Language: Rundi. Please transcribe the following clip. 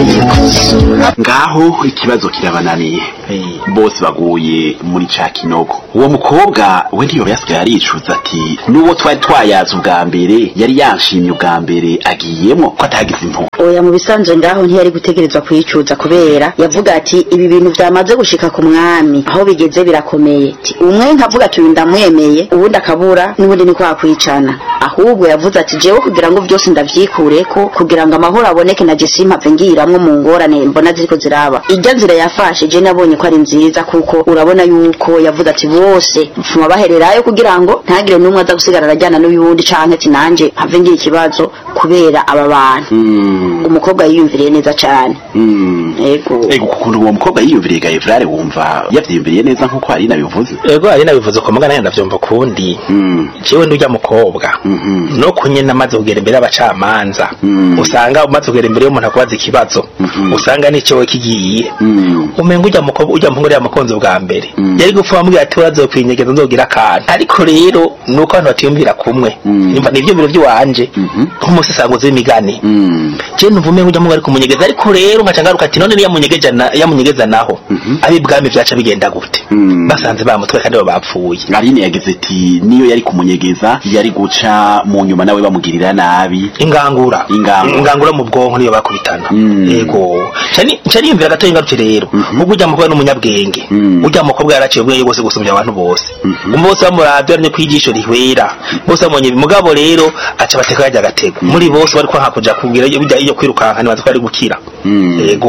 ngaho ikibazo kirabananiye bose baguye muri ca kinogo uwo mukobwa we ntiyoba yasigaye aricuza ati n'uwo twari twayaze ubwa mbere yari yanshimye ubwa mbere agiyemwo ko atagize impuhwe oya mu bisanzwe ngaho ntiyari gutegerezwa kuyicuza kubera yavuga ati ibi bintu byamaze gushika ku mwami aho bigeze birakomeye Ati, umwe nkavuga ati uyu ndamwemeye uwundi akabura n'ubundi ni kwa kwicana ahubwo yavuze ati jewe kugira ngo byose ndavyikureko kugira ngo amahoro aboneke na jesi mpave ngiramwo mu ngorane mbona ziriko ziraba irya nzira yafashe je nabonye ko ari nziza kuko urabona yuko yavuze ati bose mfuma bahererayo kugira ngo ntagire n'umwe aza gusigara arajyana n'uyundi canke ati nanje mpave ngira ikibazo kubera aba bantu Mm, umukobwa yiyumviriye neza cane mm. ego ego ukuntu uwo mukobwa yiyumviriye gaevrare wumva yavyiyumviriye neza nk'uko hari nabivuze ego ari nabivuze ko mugana yenda vyumva kundi Mm, jewe ndurya mukobwa mhm, no kunyena amaze kugera imbere y'abacamanza Mm. usanga umaze kugera imbere y'umuntu akubaza ikibazo Mhm. usanga n'icewe kigiye mm, umenga ujya mukobwa ujya muhungu yari mukunzi bwa mbere Mm. yari gupfa bamubwira ati urazo kwinyegeza nzogira akantu ariko rero nuko abantu batiyumvira kumwe Mm. nimba nivyo biro vy'iwanje Mhm. nk'umusesanguzi w'imigani mm, je numva umenga ujya muhungu ari kumunyegeza ariko rero nkaca ngaruka ati none niyamunyegeja na- yamunyegeza naho Mhm. ab'ibwami vyaca bigenda gute Mm. basanze bamutwe kandi bo bapfuye aline yagize ati niyo yari kumunyegeza yari guca mu nyuma nawe bamugirira nabi ingangura Ingangura. ingangura mu bwonko niyo bakubitana Mm. yego cani cani yumvira gato ingaruke rero Mhm. ubwo ujya mukobwa n'umunyabwenge Mm. ujya mukobwa yaraciye ubwenge bwose gusumbya abantu bose Mhm. umwe bose bamuravye aranye kwijisho rihwera bose bamubonye ibi. mugabo rero aca bateka yajya agatego muri bose bari kwanka kuja kugira iyo bijya iyo kwirukanka nibaza ko ari gukira Mm. yego